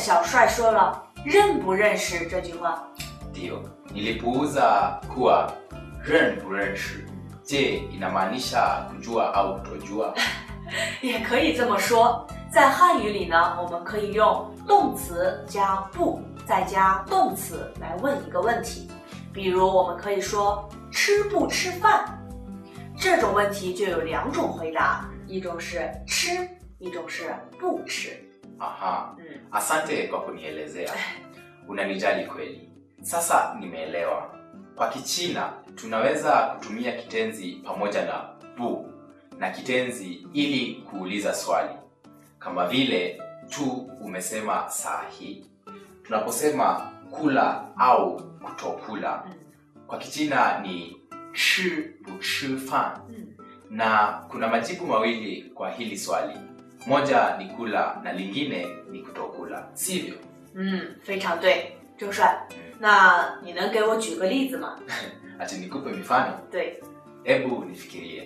小帅说了“认不认识”这句话。 Ndiyo, nilipuuza kuwa ren 不认识 je inamaanisha kujua au kutojua 也可以这么说，在汉语里呢，我们可以用动词加不，再加动词来问一个问题。比如，我们可以说“吃不吃饭”，这种问题就有两种回答，一种是吃，一种是不吃。 aha 嗯， asante kwa kunielezea unanijali kweli sasa nimeelewa kwa kichina tunaweza kutumia kitenzi pamoja na bu na kitenzi ili kuuliza swali kama vile tu umesema saa hii tunaposema kula au kutokula 嗯 kwa kichina ni chi bu chi fan 嗯 na kuna majibu mawili kwa hili swali moja ni kula na lingine ni kutokula sivyo 嗯，非常对，周帅。那你能给我举个例子吗？ ati nikupe mifano 对， hebu nifikirie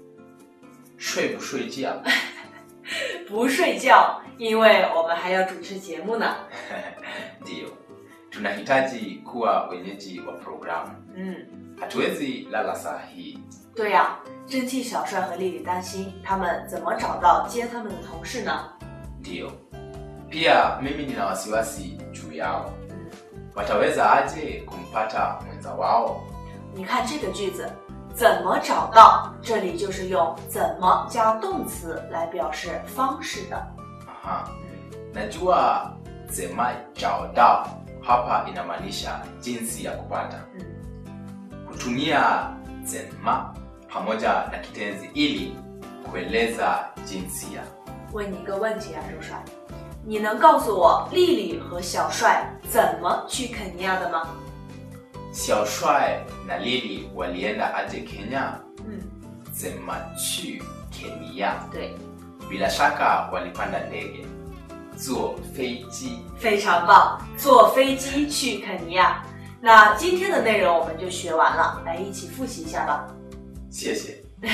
shwe bu shwe jia 不睡觉，因为我们还要主持节目呢。 ndiyo tunahitaji kuwa wenyeji wa programu 嗯， hatuwezi lala saa hii 对呀、真替小帅和丽丽担心，他们怎么找到接他们的同事呢？ ndiyo pia mimi nina wasiwasi juu yao 嗯， wataweza aje kumpata mwenza wao 你看这个句子，怎么找到？这里就是用怎么加动词来表示方式的。 Aha. najua zema jaodao hapa inamaanisha jinsi ya kupata 嗯， kutumia zema pamoja na kitenzi ili kueleza jinsia 问你一个问题啊，周帅，你能告诉我丽丽和小帅怎么去肯尼亚的吗？ xiaoshwai na lili walienda aje kenya 嗯， zema chu kenya 对， bila shaka walipanda ndege zuo feiji 非常棒，坐飞机去肯尼亚。那今天的内容我们就学完了，来一起复习一下吧。 Siese.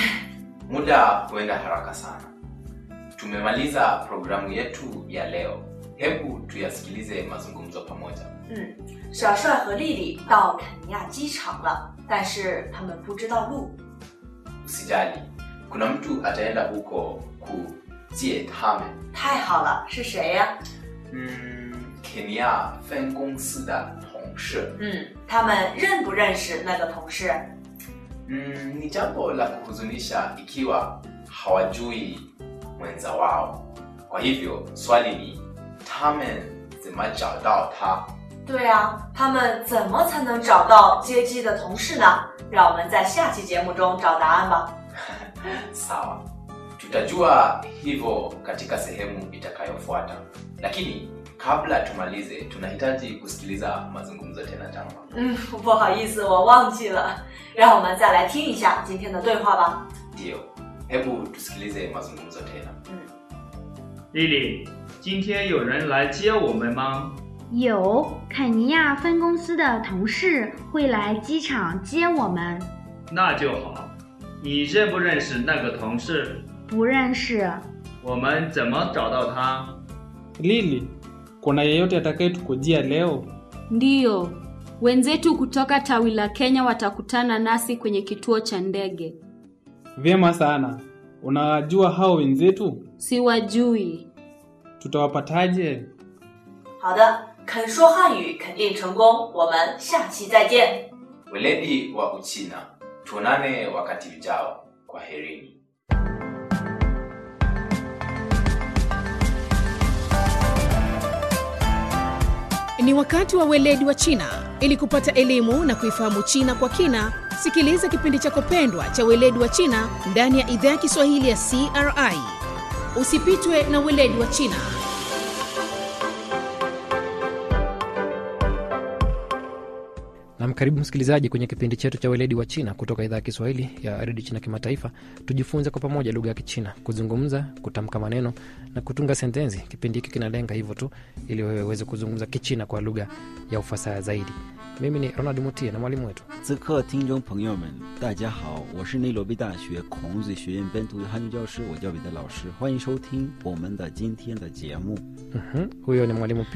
Muda huenda haraka sana. Tumemaliza programu yetu ya leo. Hebu tuyasikilize mazungumzo pamoja. 嗯，小帅和丽丽到肯尼亚机场了，但是他们不知道路。 Usijali, kuna mtu ataenda huko kujie tame. 太好了，是谁呀？ Mm, Kenya fen gongsi da tongshi. 嗯，他们认不认识那个同事？ Mm, ni jambo la kuhuzunisha ikiwa hawajui mwenza wao. Kwa hivyo swali ni tamen zima jiao dao ta 对啊，他们怎么才能找到接机的同事呢？让我们在下期节目中找答案吧。 Sawa, tutajua hivyo katika sehemu itakayofuata, lakini kabla tumalize, tunahitaji kusikiliza mazungumzo tena jama. 嗯，不好意思，我忘记了，让我们再来听一下今天的对话吧。 Ndiyo, hebu tusikilize mazungumzo tena. 嗯， 丽丽，今天有人来接我们吗？ 有肯尼亚分公司的同事会来机场接我们， 那就好。你认不认识那个同事？ 不认识。 我们怎么找到他？ Lili, kuna yeyote atakayetukujia leo? Ndiyo, wenzetu kutoka tawi la Kenya watakutana nasi kwenye kituo cha ndege. Vyema sana. Unawajua hao wenzetu? Siwajui. Tutawapataje? 好的，肯说汉语肯定成功，我们下期再见。 Weledi wa Uchina, tuonane wakati ujao. Kwaherini. Ni wakati wa weledi wa China. Ili kupata elimu na kuifahamu China kwa kina, sikiliza kipindi chako pendwa cha weledi wa China ndani ya idhaa ya Kiswahili ya CRI. Usipitwe na weledi wa China. Nam, karibu msikilizaji kwenye kipindi chetu cha weledi wa China kutoka idhaa ya Kiswahili ya redio China Kimataifa. Tujifunze kwa pamoja lugha ya Kichina, kuzungumza, kutamka maneno na kutunga sentensi. Kipindi hiki kinalenga hivyo tu, ili wewe uweze kuzungumza Kichina kwa lugha ya ufasaha zaidi. Mimi ni Ronald Mutie na mwalimu wetu 此刻，听众朋友们，大家好，我是内罗毕大学孔子学院本土的汉语教师，我叫彼得老师，欢迎收听我们的今天的节目。 Mhm, huyo ni mwalimu